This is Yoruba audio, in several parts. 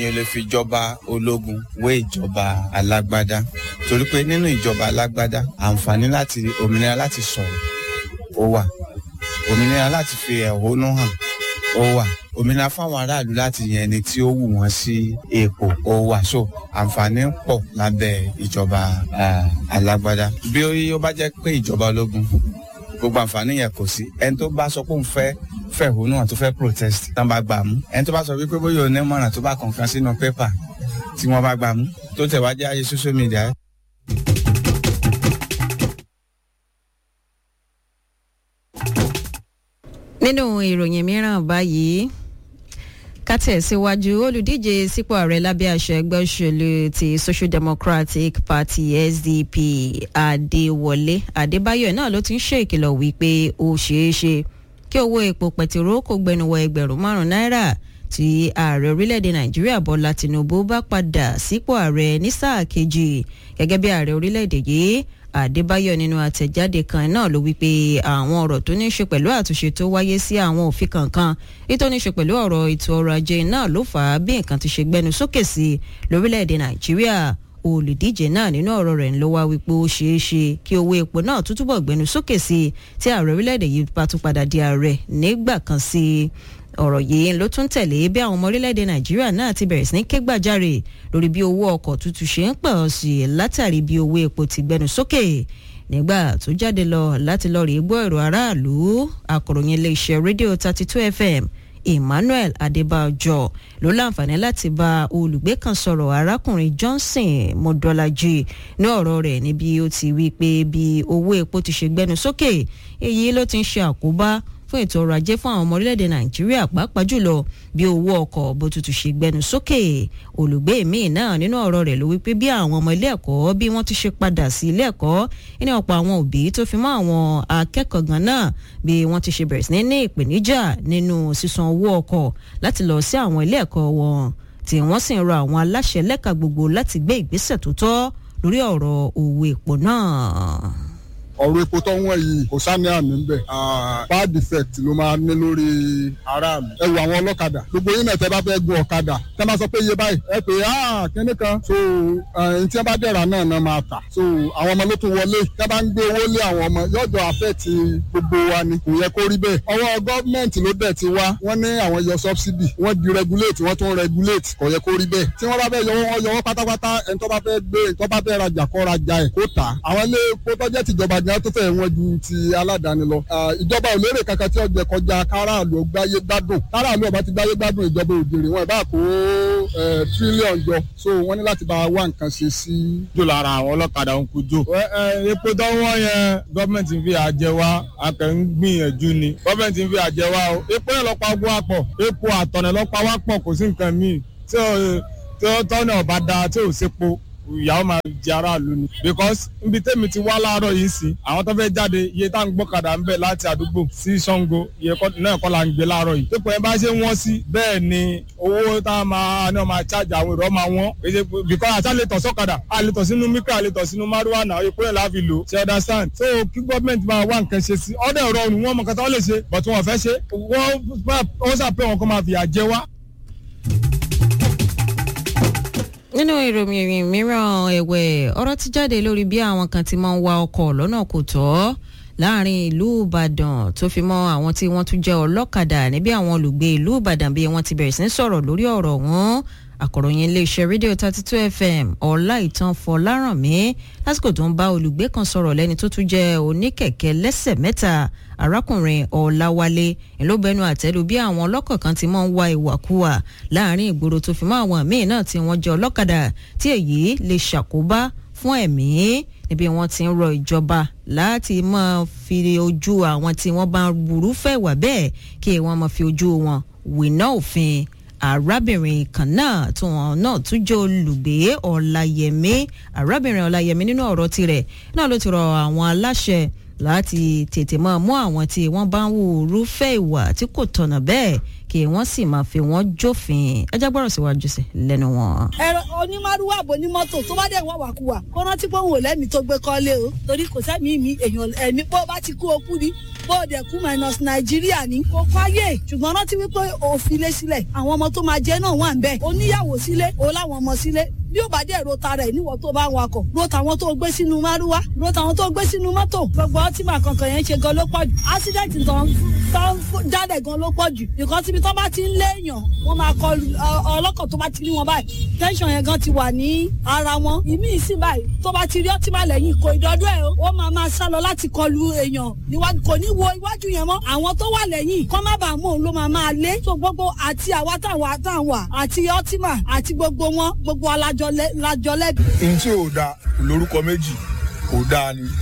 èèyàn lè fi ìjọba ológun wé ìjọba alágbádá torí pé nínú ìjọba alágbádá àǹfààní láti òmìnira láti sọ̀rọ̀ ó wà òmìnira láti fi ẹ̀hónú hàn ó wà òmìnira fáwọn aráàlú láti yan ẹni tí ó wù wọ́n sí ipò ó wà so àǹfààní pọ̀ lábẹ́ ìjọba alágbádá bí ó bá jẹ́ pé ìjọba ológun gbogbo àǹfààní yẹn kò sí ẹni tó bá sọ pé òun fẹ́ fẹ̀hónú hàn tó fẹ́ protest tán bá gbà mú ẹni tó bá sọ wípé bóyá onímọ̀ràn tó bá kọ̀ọ̀kan sínú pépà tí wọ́n bá gbà mú tó tẹ̀ wá jẹ́ ayé social media. nínú ìròyìn mìíràn báyìí kátẹ̀síwájú olùdíje sípò ààrẹ lábẹ́ àṣẹ ẹgbẹ́ òṣèlú ti social democratic party sdp adéwọlé adébáyọ̀ náà ló ti ń ṣe ìkìlọ̀ wípé ó ṣeé ṣe kí owó epo pẹtiró kó gbẹnuwọ ẹgbẹ̀rún márùn náírà tí ààrẹ orílẹ̀-èdè nàìjíríà bọ́lá tinubu bá padà sípò ààrẹ ní sáà kejì gẹ́gẹ́ bí ààrẹ orílẹ̀-èdè yìí àdébáyọ̀ nínú àtẹ̀jáde kan náà ló wí pé àwọn ọ̀rọ̀ tó ní í ṣe pẹ̀lú àtúnṣe tó wáyé sí àwọn òfin kankan ètò ní í ṣe pẹ̀lú ọ̀rọ̀ ètò ọrọ̀ ajé náà ló fà á bí nǹkan ti ṣe gbẹnu sókè sí lórílẹ̀‐èdè nàìjíríà olùdíje náà nínú ọ̀rọ̀ rẹ̀ ló wá wípé ó ṣeé ṣe kí owó epo náà tún túbọ̀ gbẹnu sókè sí tí ààrẹ orílẹ̀‐èdè yìí bá tún padà di ààrẹ nígbà kan sí i ọ̀rọ̀ yìí ló tún tẹ̀lé bí àwọn ọmọ orílẹ̀-èdè nàìjíríà náà ti bẹ̀rẹ̀ sí ní ké gbàjarè lórí bí owó ọkọ̀ tuntun ṣe ń pọ̀ sí i látàrí bí owó epo ti gbẹnu sókè nígbà tó jáde lọ láti lọ rí gbọ́ èrò aráàlú akọ̀ròyìn iléeṣẹ́ rédíò thirty two fm emmanuel adébájọ ló láǹfààní láti bá olùgbé kan sọ̀rọ̀ arákùnrin johnson mọ́dọ́lájì ní ọ̀rọ̀ rẹ̀ níbi ó ti wí pé bí owó epo ti ṣe gbẹnu sókè èyí ló ti ń ṣe àkóbá fún ètò ọrọ̀ ajé fún àwọn ọmọ orílẹ̀-èdè nàìjíríà pàápàá jùlọ bí owó ọkọ̀ bó tutù ṣe gbẹnu sókè olùgbé míì náà nínú ọ̀rọ̀ rẹ̀ ló wípé bí àwọn ọmọ ilé ẹ̀kọ́ bí wọ́n ti ṣe padà sí ilé ẹ̀kọ́ ní ọ̀pọ̀ àwọn òbí tó fi mọ́ àwọn akẹ́kọ̀ọ́ gan náà bí wọ́n ti ṣe bẹ̀rẹ̀ sí ní ìpèníjà nínú sísan owó ọkọ̀ láti lọ sí àwọn ilé ẹ̀kọ́ wọn tí wọ́n sì ń rọ àwọn aláṣẹ lẹ́ka gbogbo láti gbé ìgbésẹ̀ tó tọ́ lórí ọ̀rọ̀ owó epo náà ọ̀rọ̀ epo tó ń wọ̀n yìí kò sáni àmì ń bẹ̀. bad effect ló máa ní lórí aráàlú. ẹ wo àwọn ọlọ́kadà gbogbo yín náà tẹ́ bá fẹ́ gun ọ̀kadà tẹ́ máa sọ pé iye báyìí ẹ pé ah kíní kan. so ẹni tí wọ́n bá dẹ̀ra náà náà máa tà. so àwọn ọmọ ló tún wọlé tẹ́ bá ń gbé owó lé àwọn ọmọ yọjọ́ affect gbogbo wa ni kò yẹ kó rí bẹ́ẹ̀. ọwọ́ gọ́ọ̀mẹ̀ntì ló dẹ̀ ti wá wọ́n ní àwọn yọ subsidy wọ́n di regulate wọ́n tún regulate kò yẹ kó rí bẹ́ẹ̀. tí wọ́n bá fẹ́ yọ wọ́n yọ wọ́n pátápátá ẹni tó bá fẹ́ gbé ẹni tó bá fẹ́ rajà kó rajà ẹ̀ kó tà. àwọn ilé epo tó jẹ́ tìjọba gan tó fẹ́ wọn ju ti aládàáni lọ. ìjọba ò lérè kankan tí ọjọ́ kọjá káràlú gbáyé gbádùn káràlú ọba ti gbáyé gbádùn ìjọba òjèrè wọn ìbá kó tírílíọ̀n jọ so wọ́n ní láti bá wá nǹkan ṣe sí. jò lára àwọn ọlọ́kadà ń kú jò. epo tó wọ́n yẹn gọ́ọ̀mẹ̀ntì ń fi àjẹ wá akẹ́ ń gbìyànjú ni gọ́ọ̀mẹ̀ntì ń fi àjẹ wá o epo yẹn lọ́pàá ogun àpọ̀ epo àtọ̀nẹ̀ lọ́pàá wá pọ̀ kò sí nǹkan míì tí ó tọ́nà ọ̀bá da tí ò sépo ìyàwó máa jẹ aráàlú ni because nbi tẹ́mi ti wá láàárọ̀ yìí sí àwọn tó fẹ́ jáde iye tá à ń gbọ́kadà ń bẹ̀ láti àdúgbò sí Ṣàngó iye náà kọ́ la ń gbé láàárọ̀ yìí pípọ̀ yẹn bá ṣe wọ́n sí bẹ́ẹ̀ ni owó tá a máa ní ọmọ àchájà àwọn èrò máa wọ́n because àṣà lè tọ̀ sọ́kadà a lè tọ̀ sínú mikra a lè tọ̀ sínú márùwà náà epo yẹn láfi lò ṣe understand so kí gọ́ọ̀mẹ̀ntì máa wá nǹkan ṣe sí ọ̀dẹ̀ rọrùn wọn mọ̀ kátà wọ́n lè ṣe but wọn fẹ́ ṣe wọ́n sàpẹ́ wọn kọ́ máa fìyà jẹ wá nínú ìròyìn mìíràn ẹ̀wẹ̀ ọ̀rọ̀ ti jáde lórí bí àwọn kan ti máa ń wa ọkọ̀ lọ́nà kò tọ́ láàrin ìlú ìbàdàn tó fi mọ́ àwọn tí wọ́n tún jẹ́ ọlọ́kadà níbi àwọn olùgbé ìlú ìbàdàn bí wọ́n ti bẹ̀rẹ̀ sí ń sọ̀rọ̀ lórí ọ̀rọ̀ wọn àkọ̀ròyìn iléeṣẹ́ rédíò thirty two fm ọláìtàn fọlárànmí lásìkò tó ń bá olùgbé kan sọ̀rọ̀ lẹ́ni tó tún jẹ́ oníkẹ̀kẹ́ lẹ́sẹ̀ mẹ́ta arákùnrin ọ̀làwálé ìlóbẹnu àtẹ́lu bí àwọn ọlọ́kọ̀ kan ti máa ń wa ìwàkuwà láàrin ìgboro tó fi mọ́ àwọn míì náà tí wọ́n jẹ́ ọlọ́kadà tí èyí lè ṣàkóbá fún ẹ̀mí níbi wọ́n ti ń rọ ìjọba láti máa fi ojú àwọn tí wọ́n bá ń burú fẹ́ wà bẹ́ẹ̀ kí wọ́n máa fi ojú wọn wìnà òfin arábìnrin kan náà tí wọn náà tún jẹ́ olùgbé ọláyẹmí arábìnrin ọláyẹmí nínú ọ̀rọ̀ tirẹ̀ náà ló ti rọ àwọn aláṣẹ láti tètè máa mú àwọn tí wọ́n bá ń wò rúfẹ́ ìwà tí kò tọ̀nà bẹ́ẹ̀ kí wọ́n sì máa fi wọ́n jófin ẹ jẹ́ gbọ́rọ̀ síwájú sí lẹ́nu wọn. ẹ̀rọ onímọ̀rúwà bò ní mọ́tò tó bá dẹ̀ wọ́n wàkúwà kó rántí pé òun ò lẹ́mìí tó gbé kọ́lé o torí kò sẹ́mi mi èèyàn ẹ̀mí bó bá ti kú okú ni bó o dẹ̀ kú minus nàìjíríà ní kó fáyé ṣùgbọ́n rántí wípé òfin lé sílẹ̀ àwọn ọmọ tó máa jẹ́ náà wà ń bẹ̀ oníyàwó sílé o láwọn ọmọ sílé bí ó bá dẹ̀ ro tara ẹ̀ níwọ̀ tó bá ń wakọ̀ ro tàwọn tó gbé sínú márúwá ro tàwọn tó gbé sínú mọ́tò gbogbo ọtí màá kankan yẹn ń ṣe gan ló pọ̀ jù accident tán tán jáde gan ló pọ̀ jù nǹkan síbi tó bá ti ń léèyàn wọ́n máa kọ ọlọ́kọ̀ tó bá ti rí wọn báyìí tension yẹn gan ti wà ní ara wọn ìmí ìsìn báyìí tó bá ti rí ọtí máa lẹ́yìn kò ìdọ́dọ́ ẹ̀ ó máa máa sá lọ láti kọlu èèyàn níwájú kò ní wo iwájú yẹn mọ́ àwọn tó wà lẹ́yìn kọ́ má bàa mú òun ló máa máa lé so gbogbo àti àwa táwa táwa àti ọtíma àti gbogbo wọn gbogbo alájọ lẹ́bi. n tí ò da lórúkọ méjì kò dáa ni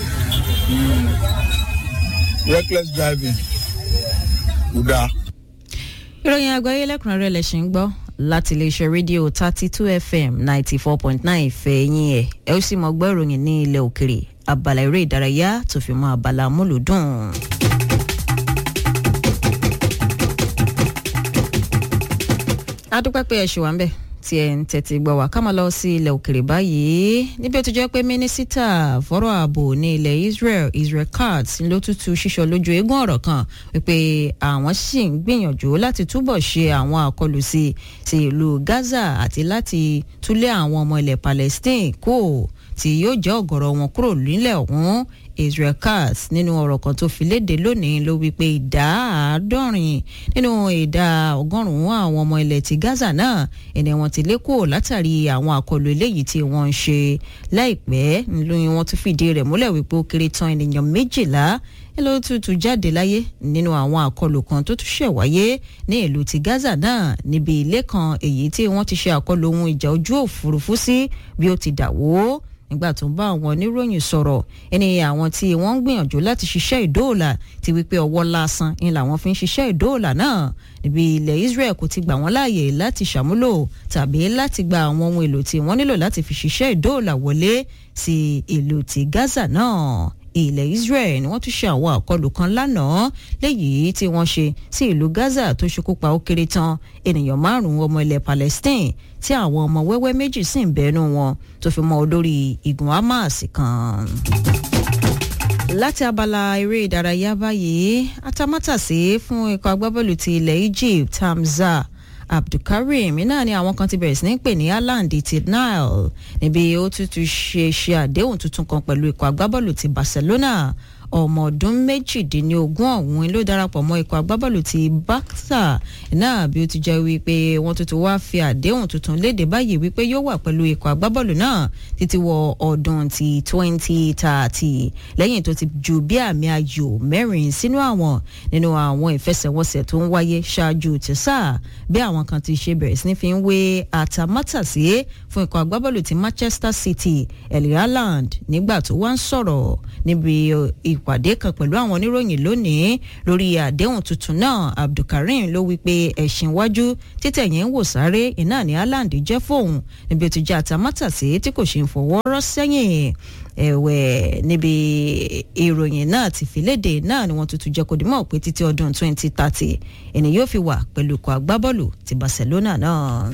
reckless driving kò dáa. ìròyìn àgbáyé lẹ́kùnrẹ́rẹ́ lẹ̀ ṣì ń gbọ́ láti iléeṣẹ́ rédíò thirty two fm ninety four point nine ìfẹ́ yín ẹ̀ ẹ ó sì mọ gbọ́ ìròyìn ní ilẹ̀ òkèrè abala eré ìdárayá tó fi mọ́ abala múlùdùn. adúpẹ́ pé ẹ ṣì wà ń bẹ̀ tí ẹ ń tẹ̀tí gbọ́ wá ká máa lọ sí ilẹ̀ òkèrè báyìí níbi ó ti jẹ́ pé mínísítà fọ́rọ̀ ààbò ní ilẹ̀ Israel Israel Katz ló tútù ṣíṣọ lójú eégún ọ̀rọ̀ kan wípé àwọn sì ń gbìyànjú láti túbọ̀ ṣe àwọn àkọlù sí sí ìlú Gaza àti láti túlé àwọn ọmọ ilẹ̀ Palestine kó tí yóò jẹ́ ọ̀gọ̀rọ̀ wọn kúrò nílẹ̀ ọ̀hún Israel Katz nínú ọ̀rọ̀ kan tó fi léde lónìí ló wí pé ìdá àádọ́rin nínú ìdá ọgọ́rùn-ún àwọn ọmọ ilẹ̀ ti Gaza náà ẹni wọn ti lé kúrò látàrí àwọn àkọlù eléyìí tí wọ́n ń ṣe láìpẹ́ lóyún wọn tún fìdí rẹ̀ múlẹ̀ wípé ó kéré tán ènìyàn méjìlá ló tutù jáde láyé nínú àwọn àkọlù kan tó tún ṣẹ̀ wáyé ní ìlú ti Gaza náà níbi ilé kan èyí tí wọ́n ti ṣe àkọlù ohun ìjà ojú òfurufú sí bí ó ti dà wó nígbà tó ń bá àwọn oníròyìn sọ̀rọ̀ ẹni àwọn tí wọ́n ń gbìyànjú láti ṣiṣẹ́ ìdóòlà ti wípé ọwọ́ lásán ni làwọn fi ń ṣiṣẹ́ ìdóòlà náà níbi ilẹ̀ Israel kò ti gbà wọ́n láàyè láti ṣàmúlò tàbí láti gba àwọn ohun èlò tí wọ́n nílò láti fi ṣiṣẹ́ ìdóòlà wọlé sí ìlú ti Gaza náà ilẹ̀ Israel ni wọ́n tún ṣe àwọn àkọlù kan lánàá léyìí tí wọ́n ṣe sí ìlú Gaza tó ṣekú pa ó kéré tán ènìyàn márùn-ún ọmọ ilẹ̀ Palestine tí àwọn ọmọ wẹ́wẹ́ méjì sì ń bẹ́nu wọn tó fi mọ́ olórí igun Hamas kan láti abala eré ìdárayá báyìí atamátàsé fún ikọ̀ agbábọ́ọ̀lù ti ilẹ̀ Egypt Hamza Abdulkareem náà ni àwọn kan ti bẹ̀rẹ̀ sí ní pè ní Haaland ti Nile níbi ó tútù ṣe ṣe àdéhùn tuntun kan pẹ̀lú ikọ̀ agbábọ́ọ̀lù ti Barcelona ọmọ ọdún méjìdínlógún ọ̀hún ló darapọ̀ mọ́ ikọ̀ agbábọ́ọ̀lù ti Barca náà bí ó ti jẹ́ wípé wọ́n tuntun wá fi àdéhùn tuntun léde báyìí wípé yóò wà pẹ̀lú ikọ̀ agbábọ́ọ̀lù náà títí wọ ọdún ti twenty thirty lẹ́yìn tó ti ju bí àmì ayò mẹ́rin sínú àwọn nínú àwọn ìfẹsẹ̀wọnsẹ̀ tó ń wáyé ṣáájú ti sáà bí àwọn kan ti ṣe bẹ̀rẹ̀ sí ní fi ń wé àtàmátàsí fún ikọ̀ agbábọ́ọ̀lù ti Manchester City Erling Haaland nígbà tó wá ń sọ̀rọ̀ níbi ìpàdé kan pẹ̀lú àwọn oníròyìn lónìí lórí àdéhùn tuntun náà Abdulkareem ló wí pé ẹ̀sìn iwájú títẹ̀ yẹn ń wò sáré iná ní Haaland jẹ́ fóun níbi ó ti jẹ́ àtàmátàsí tí kò ṣe ń fọwọ́ rọ́ sẹ́yìn ẹ̀wẹ̀ níbi ìròyìn náà ti fi léde náà ni wọ́n tuntun jẹ́ kó dimọ̀ pé títí ọdún 2030 ẹni yóò fi wà pẹ̀lú ikọ̀ agbábọ́ọ̀lù ti Barcelona náà.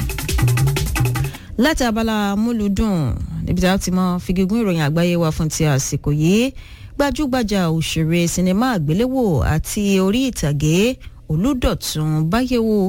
láti abala múlùdùn níbi tí a ti mọ figigún ìròyìn àgbáyé wa fún ti àsìkò yìí gbajúgbajà òṣèré sinimá àgbéléwò àti orí ìtàgé Olúdọ̀tun Báyẹ̀wò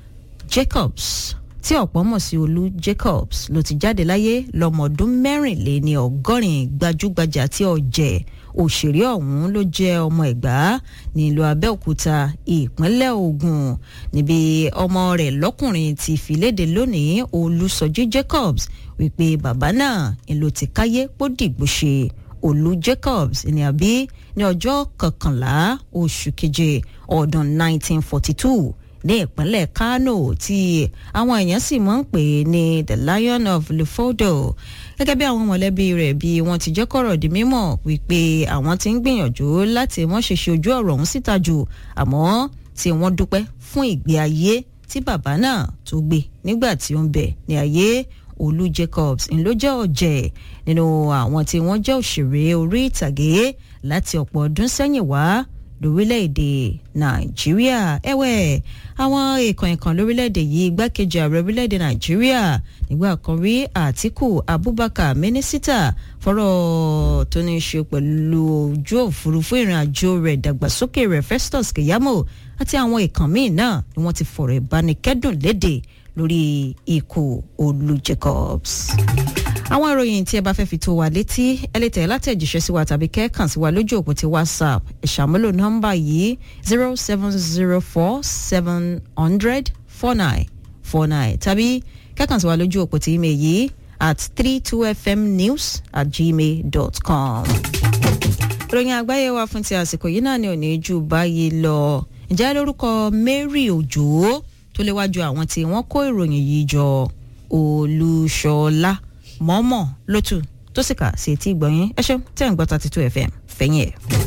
Jacobs tí ọ̀pọ̀ mọ̀ sí Olú Jacobs ló ti jáde láyé lọ́mọ ọdún mẹ́rìnléní ọgọ́rin gbajúgbajà tí ọ̀jẹ̀ òṣèré ọ̀hún ló jẹ́ ọmọ Ẹ̀gbá nílùú Abẹ́òkúta ìpínlẹ̀ Ògùn níbi ọmọ rẹ̀ lọ́kùnrin ti fìlédè lónìí Olúsọjí Jacobs wípé bàbá náà ń ló ti káyé pó dìgbò ṣe Olú Jacobs ní àbí ní ọjọ́ kọkànlá oṣù keje ọdún 1942 ní ìpínlẹ̀ Kano tí àwọn èèyàn sì máa ń pè ní the Lion of Lefoldo gẹ́gẹ́ bí àwọn mọ̀lẹ́bí rẹ̀ bí wọ́n ti jẹ́ kọ̀rọ̀ di mímọ̀ wípé àwọn ti ń gbìyànjú láti wọ́n ṣe ṣe ojú ọ̀rọ̀ ọ̀hún síta jù àmọ́ tí wọ́n dúpẹ́ fún ìgbé ayé tí bàbá náà tó gbé nígbà tí ó ń bẹ ní ayé Olú Jacobs ń ló jẹ́ ọ̀jẹ̀ nínú àwọn tí wọ́n jẹ́ òṣèré orí ìtàgé láti ọ̀pọ̀ ọdún sẹ́yìn wá lórílẹ̀‐èdè nàìjíríà ẹ̀wẹ̀ àwọn èèkàn ìkàn lórílẹ̀‐èdè yìí igbákejì ààrẹ orílẹ̀‐èdè nàìjíríà nígbà kan rí àtíkù abubakar mínísítà fọ́rọ̀ tó ní í ṣe pẹ̀lú ojú òfurufú ìrìn àjò rẹ̀ dàgbàsókè rẹ̀ festus keyamo àti àwọn èèkàn míì náà ni wọ́n ti fọ̀rọ̀ ìbánikẹ́dùn léde lórí ikú olú jacobs àwọn ìròyìn tí ẹ bá fẹ́ fi tó wa létí ẹ lè tẹ̀ látẹ̀jíṣẹ́ sí wa tàbí kẹ́ẹ̀kan sí wa lójú òpó ti whatsapp ìṣàmúlò nọ́mbà yìí zero seven zero four seven hundred four nine four nine tàbí kẹ́ẹ̀kan sí wa lójú òpó ti email yìí at three two fm news at gmail dot com. ìròyìn àgbáyé wa fún ti àsìkò yìí náà ni ò ní ju báyìí lọ ǹjẹ́ lórúkọ mary òjò tó léwájú àwọn tí wọ́n kó ìròyìn yìí jọ olúṣọlá mọ́mọ́ lótú tó sì kà sí etí ìgbọ̀nyín ẹ ṣeun tẹ́ ń gbọ́ thirty two fm fẹ́yìn ẹ̀.